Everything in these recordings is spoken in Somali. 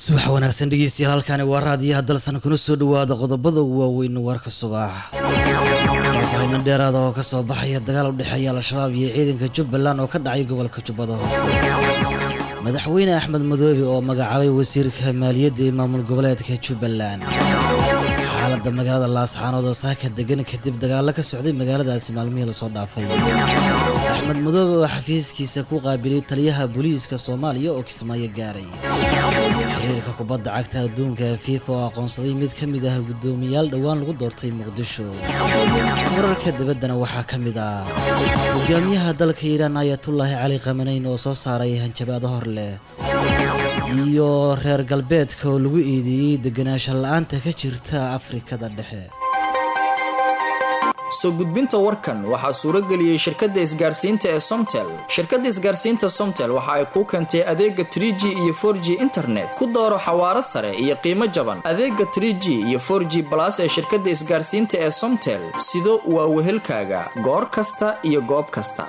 subax wanaagsan dhegeystayaal halkaani waa raadiyaha dalsan kuna soo dhawaada qodobada waaweyn warka subax faahfaahinno dheeraada oo kasoo baxaya dagaal u dhexeeya al-shabaab iyo ciidanka jubbaland oo ka dhacay gobolka jubbada hoose madaxweyne axmed madoobe oo magacaabay wasiirka maaliyadda ee maamul goboleedka jubbaland xaaladda magaalada laasxaanood oo saaka degan kadib dagaalo ka socday magaaladaasi maalmihii lasoo dhaafay axmed madoobe oo xafiiskiisa ku qaabilay taliyaha booliiska soomaaliya oo kismaayo gaaray xiriirka kubadda cagta adduunka fifa oo aqoonsaday mid ka mid ah guddoomiyaal dhowaan lagu doortay muqdisho wararka dibaddana waxaa ka mid ah hogaamiyaha dalka iiraan ayatullaahi cali khamaneyn oo soo saaray hanjabaado hor leh iyo reer galbeedka oo lagu eedeeyey deganaansho la-aanta ka jirta afrikada dhexe soo gudbinta warkan waxaa suuro geliyey shirkadda isgaarsiinta ee somtel shirkadda isgaarsiinta somtel waxa ay kuu keentay adeega trie g iyo for g internet ku dooro xawaaro sare iyo qiimo jaban adeega trie g iyo for g balas ee shirkadda isgaarsiinta ee somtel sido waa wehelkaaga goor kasta iyo goob kasta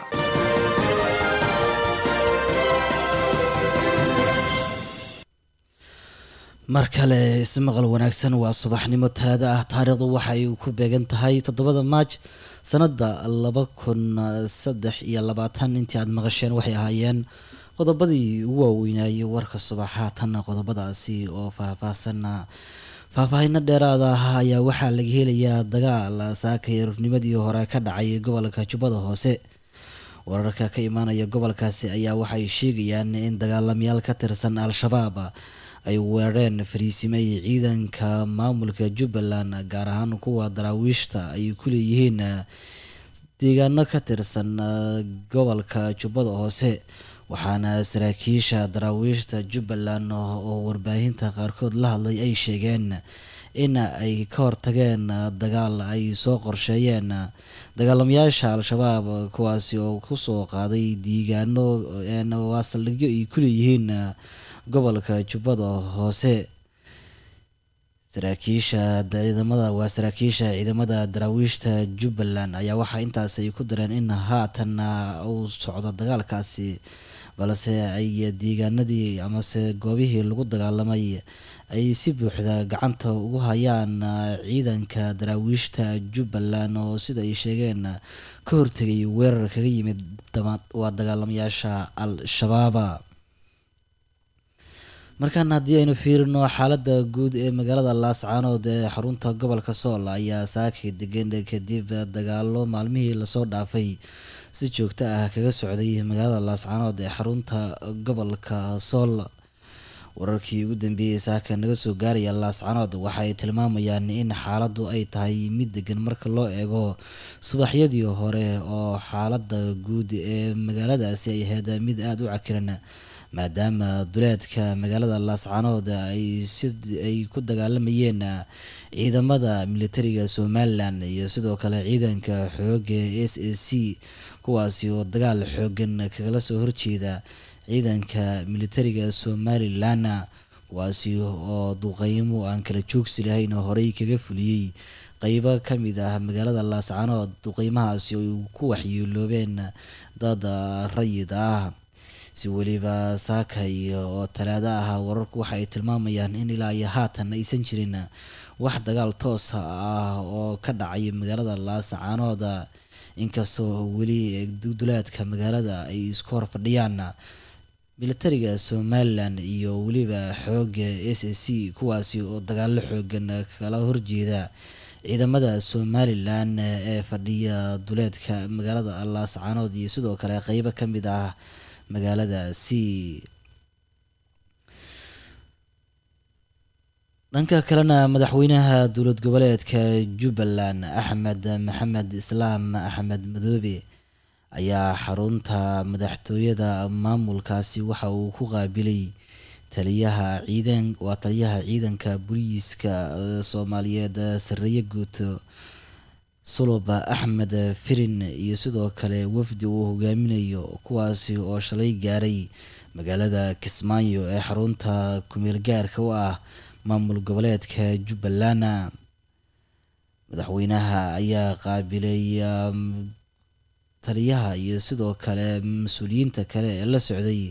mar kale ismaqal wanaagsan waa subaxnimo talaado ah taariikhdu waxay ku beegan tahay toddobada maaj sanada laba kun saddex iyo labaatan intii aada maqasheen waxay ahaayeen qodobadii ugu waaweynayay warka subax haatanna qodobadaasi oo faahfaahsanna faahfaahino dheeraada ah ayaa waxaa laga helayaa dagaal saakay rufnimadii hore ka dhacay gobolka jubbada hoose wararka ka imaanaya gobolkaasi ayaa waxay sheegayaan in dagaalamayaal ka tirsan al-shabaab ay weerareen fariisimay ciidanka maamulka jubbaland gaar ahaan kuwa daraawiishta ay ku leeyihiin deegaano ka tirsan gobolka jubbada hoose waxaana saraakiisha daraawiishta jubbaland oo warbaahinta qaarkood la hadlay ay sheegeen in ay ka hortageen dagaal ay soo qorsheeyeen dagaalamayaasha al-shabaab kuwaasi oo kusoo qaaday deegaano waa saldhigyo ay ku leeyihiin gobolka jubbada hoose saraakiisha ciidamada waa saraakiisha ciidamada daraawiishta jubbaland ayaa waxaa intaas ay ku dareen in haatan uu socdo dagaalkaasi balse ay deegaanadii amase goobihii lagu dagaalamay ay si buuxda gacanta ugu hayaan ciidanka daraawiishta jubbaland oo sida ay sheegeen ka hortegay weerar kaga yimid waa dagaalamayaasha al-shabaaba markaana haddii aynu fiirino xaaladda guud ee magaalada laascaanood ee xarunta gobolka sool ayaa saakay degan kadib dagaalo maalmihii lasoo dhaafay si joogto ah kaga socday magaalada laascaanood ee xarunta gobolka sool wararkii ugu dambeeyey saaka naga soo gaaraya laascaanood waxaay tilmaamayaan in xaaladdu ay tahay mid degan marka loo eego subaxyadii hore oo xaaladda guud ee magaaladaasi ay ahayd mid aada u cakiran maadaama duleedka magaalada laascaanood ay si ay ku dagaalamayeen ciidamada militariga somalilan iyo sidoo kale ciidanka xooga s a c kuwaasi oo dagaal xoogan kagala soo horjeeda ciidanka militariga somalilan kuwaasi oo duqeymo aan kala joogsi lahayn horey kaga fuliyey qeybo kamid ah magaalada laascaanood duqeymahaasi ay ku waxyeeloobeen dad rayid ah si weliba saakay oo talaado ah wararku waxa ay tilmaamayaan in ilaa iyo haatan aysan jirin wax dagaal toos ah oo ka dhacay magaalada laascaanood inkastoo weli duleedka magaalada ay isku hor fadhiyaan militariga somalilan iyo weliba xooga s a c kuwaasi oo dagaalo xoogan kala horjeeda ciidamada somalilan ee fadhiya duleedka magaalada laascaanood iyo sidoo kale qeybo ka mid ah magaaladaasi dhanka kalena madaxweynaha dowlad goboleedka jubbaland axmed maxamed islaam axmed madoobe ayaa xarunta madaxtooyada maamulkaasi waxa uu ku qaabilay taliyaha ciidan waa taliyaha ciidanka booliiska soomaaliyeed sareeye guuto suluba axmed firin iyo sidoo kale wafdi uu hogaaminayo kuwaasi oo shalay gaaray magaalada kismaayo ee xarunta kumeel gaarka u ah maamul goboleedka jubbaland madaxweynaha ayaa qaabilay taliyaha iyo sidoo kale mas-uuliyiinta kale ee la socday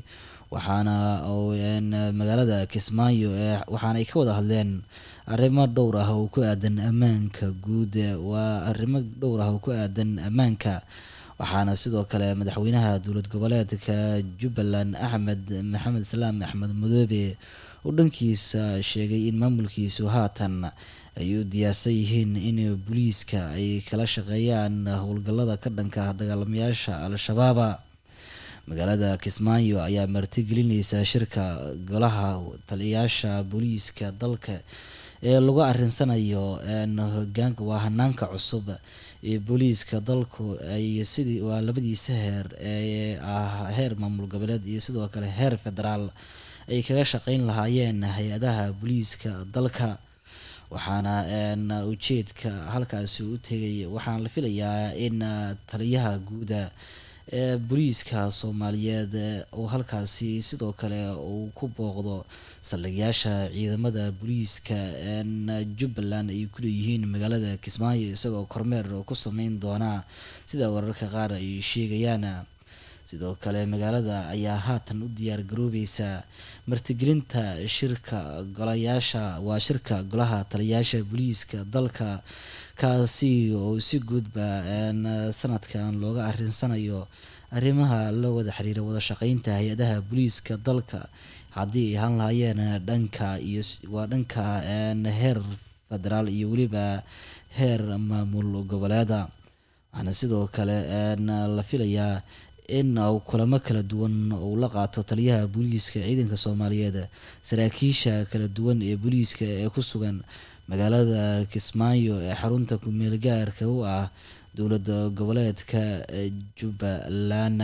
waxaana magaalada kismaayo waxaana ay ka wada hadleen arrimo dhowr ah oo ku aadan ammaanka guud waa arrimo dhowr ah oo ku aadan ammaanka waxaana sidoo kale madaxweynaha dowlad goboleedka jubbaland axmed maxamed islaam axmed madoobe uu dhankiisa sheegay in maamulkiisu haatan ay u diyaarsan yihiin in booliiska ay kala shaqeeyaan howlgallada ka dhanka dagaalamayaasha al-shabaaba magaalada kismaayo ayaa martigelineysa shirka golaha taliyayaasha booliiska dalka ee lagu arinsanayo hogaanka waa hanaanka cusub ee booliiska dalku ay sidii waa labadiisa heer ee ah heer maamul goboleed iyo sidoo kale heer federaal ay kaga shaqeyn lahaayeen hay-adaha booliiska dalka waxaana ujeedka halkaasi u tegay waxaana la filayaa in taliyaha guuda ee booliiska soomaaliyeed uu halkaasi sidoo kale uu ku booqdo saldhigyaasha ciidamada booliiska jubbaland ay ku leeyihiin magaalada kismaayo isagoo kormeer ku sameyn doona sida wararka qaar ay sheegayaan sidoo kale magaalada ayaa haatan u diyaar garoobeysa martigelinta shirka golayaasha waa shirka golaha taliyayaasha booliiska dalka kaasi oo si guudba sanadkan looga arinsanayo arrimaha la wada xiriira wada shaqeynta hay-adaha booliiska dalka haddii ay ahaan lahaayeen dhanka iyo waa dhanka heer federaal iyo weliba heer maamul goboleeda waxaana sidoo kale la filayaa in kulamo kala duwan uu la qaato taliyaha booliiska ciidanka soomaaliyeed saraakiisha kala duwan ee booliiska ee ku sugan magaalada kismaayo ee xarunta kumeel gaarka u ah dowlada goboleedka jubbaland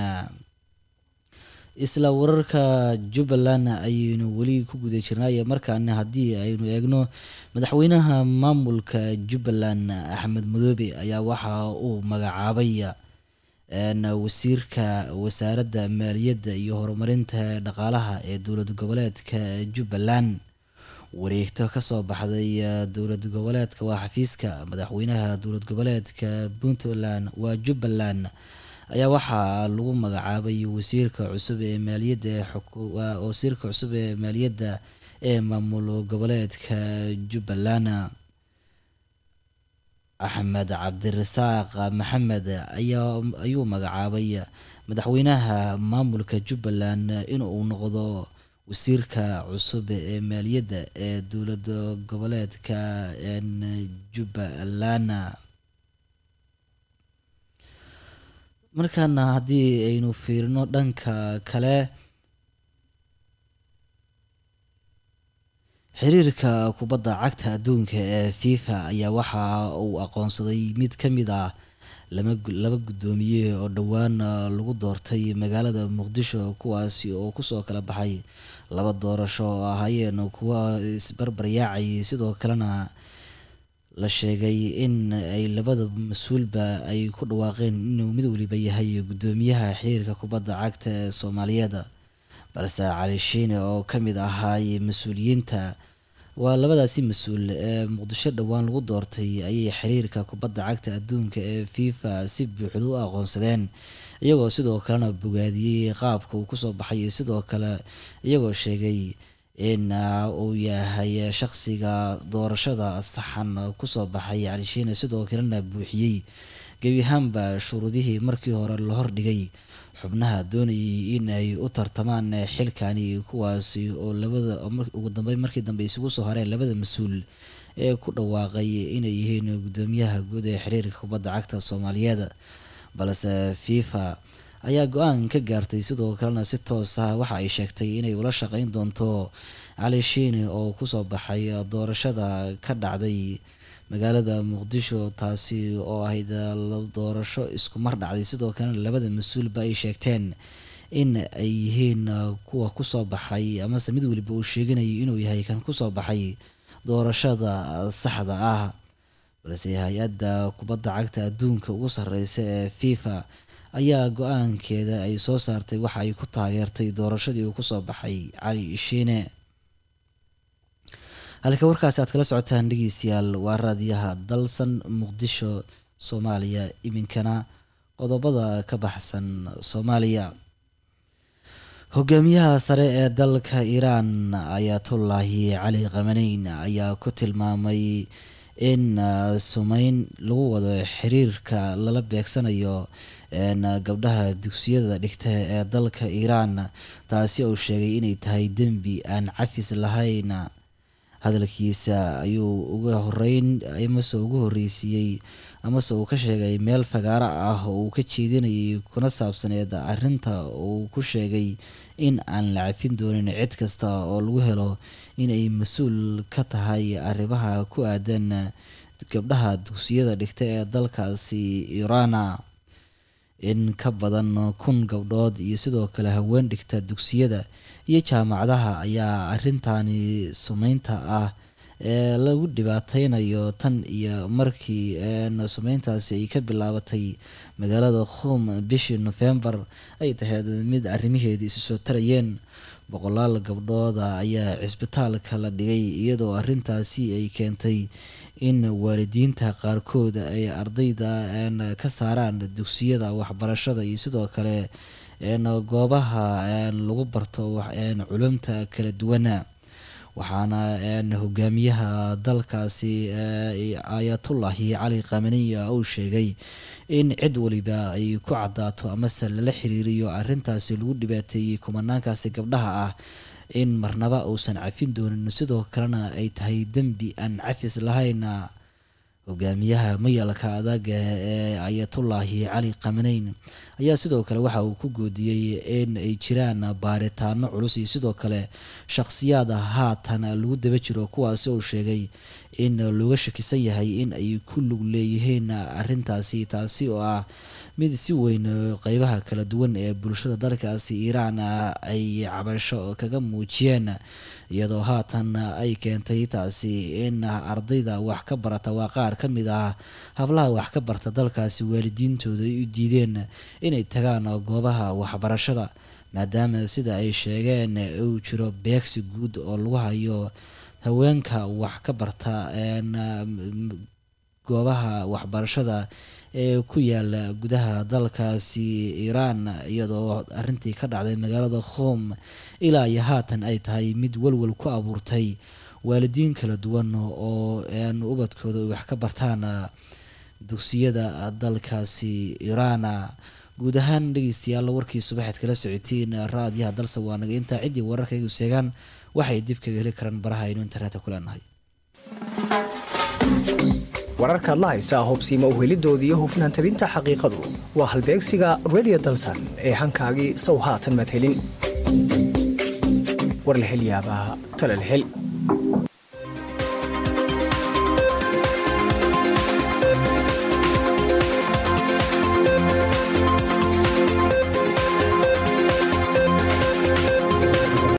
isla wararka jubbaland ayaynu weli ku guda jirnay markaana haddii aynu eegno madaxweynaha maamulka jubbaland axmed madoobe ayaa waxa uu magacaabay wasiirka wasaaradda maaliyadda iyo horumarinta dhaqaalaha ee dowlad goboleedka jubbaland wareegto kasoo baxday dowlad goboleedka waa xafiiska madaxweynaha dowlad goboleedka puntland waa jubbaland ayaa waxaa lagu magacaabay wasiirka cusub ee maaliyadda wasiirka cusub ee maaliyadda ee maamul goboleedka jubbaland axmed cabdirasaaq maxamed ayaa ayuu magacaabay madaxweynaha maamulka jubbaland inuu noqdo wasiirka cusub ee maaliyadda ee dowlad goboleedka jubbaland markaana haddii aynu fiirino dhanka kale xiriirka kubadda cagta adduunka ee fifa ayaa waxa uu aqoonsaday mid ka mid ah laba guddoomiye oo dhowaan lagu doortay magaalada muqdisho kuwaasi oo kusoo kala baxay laba doorasho oo ahaayeen kuwa isbarbaryaacay sidoo kalena la sheegay in ay labada mas-uulba ay ku dhawaaqeen inuu mid waliba yahay guddoomiyaha xiriirka kubadda cagta ee soomaaliyeed balse cali shiine oo ka mid ahaay mas-uuliyiinta waa labadaasi mas-uul ee muqdisho dhowaan lagu doortay ayay xiriirka kubadda cagta adduunka ee fifa si buuxda u aqoonsadeen iyagoo sidoo kalena bogaadiyey qaabka uu kusoo baxay sidoo kale iyagoo sheegay in uu yahay shaqsiga doorashada saxan kusoo baxay cali shiine sidoo kalena buuxiyey gebi ahaanba shuruudihii markii hore la hordhigay xubnaha doonayay in ay u tartamaan xilkani kuwaasi oo labada ugu dambeyn markii dambe isugu soo hareen labada mas-uul ee ku dhawaaqay inay yihiin guddoomiyaha guud ee xiriirka kubadda cagta soomaaliyeed balse fifa ayaa go-aan ka gaartay sidoo kalena si toos ah waxa ay sheegtay inay ula shaqeyn doonto cali shiine oo kusoo baxay doorashada ka dhacday magaalada muqdisho taasi oo ahayd doorasho isku mar dhacday sidoo kalena labada mas-uulba ay sheegteen in ay yihiin kuwa kusoo baxay amase mid waliba uu sheeganayay inuu yahay kan kusoo baxay doorashada saxda ah balse hay-adda kubadda cagta adduunka ugu sareysa ee fifa ayaa go-aankeeda ay soo saartay waxa ay ku taageertay doorashadii uu kusoo baxay cali shiine halka warkaasi aad kala socotaan dhegeystayaal waa raadiyaha dalsan muqdisho soomaaliya iminkana qodobada ka baxsan soomaaliya hogaamiyaha sare ee dalka iiraan ayatullaahi cali qamaneyn ayaa ku tilmaamay in sumeyn lagu wado xiriirka lala beegsanayo gabdhaha dugsiyada dhigta ee dalka iiraan taasi uu sheegay inay tahay dembi aan cafis lahayn hadalkiisa ayuu uga horeyn amase ugu horreysiiyey amase uu ka sheegay meel fagaaro ah oo uu ka jeedinayay kuna saabsaneed arrinta uu ku sheegay in aan la cafin doonin cid kasta oo lagu helo inay mas-uul ka tahay arrimaha ku aadan gabdhaha dugsiyada dhigta ee dalkaasi iiraana in ka badan kun gabdhood iyo sidoo kale haween dhigta dugsiyada iyo jaamacadaha ayaa arintani sumeynta ah ee lagu dhibaateynayo tan iyo markii sumeyntaasi ay ka bilaabatay magaalada khum bishii nofembar ay tahayd mid arrimaheedu isu soo tarayeen boqolaal gabdhooda ayaa cisbitaalka la dhigay iyadoo arrintaasi ay keentay in waalidiinta qaarkood ay ardayda ka saaraan dugsiyada waxbarashada iyo sidoo kale goobaha lagu barto culumta kala duwana waxaana hogaamiyaha dalkaasi ayatullaahi cali qamaniya uu sheegay in cid waliba ay ku cadaato amase lala xiriiriyo arrintaasi lagu dhibaateeyey kumanaankaasi gabdhaha ah in marnaba uusan cafin doonin sidoo kalena ay tahay dembi aan cafis lahayn hogaamiyaha mayalka adaga ee ayatullaahi cali qamaneyn ayaa sidoo kale waxa uu ku goodiyey in ay jiraan baaritaano culus iyo sidoo kale shaqsiyaada haatan lagu daba jiro kuwaasi uu sheegay in looga shakisan yahay in ay ku lug leeyihiin arrintaasi taasi oo ah mid si weyn qeybaha kala duwan ee bulshada dalkaasi iiraan ay cabasho kaga muujiyeen iyadoo haatan ay keentay taasi in ardayda wax ka barata waa qaar ka mid ah hablaha wax ka barta dalkaasi waalidiintooda ay u diideen inay tagaan goobaha waxbarashada maadaama sida ay sheegeen uu jiro beegsi guud oo lagu hayo haweenka wax ka barta goobaha waxbarashada ee ku yaala gudaha dalkaasi iiraan iyadoo arrintii ka dhacday magaalada khom ilaa iyo haatan ay tahay mid walwal ku abuurtay waalidiin kala duwan oo ubadkooda wax ka bartaan dugsiyada dalkaasi iiraan guud ahaan dhegeystayaal warkii subaxeed kala socotiin raadiyaha dalse waa naga intaa ciddii wararkaygu seegaan waxay dib kaga heli karaan baraha aynu internetka ku leenahay wararkaad la haysaa hubsiima uhelidoodii hufnaan tabinta xaqiiqadu waa halbeegsiga redio dalsan ee hankaagii sow haatan maad helin war la hel yaabaa tale la hel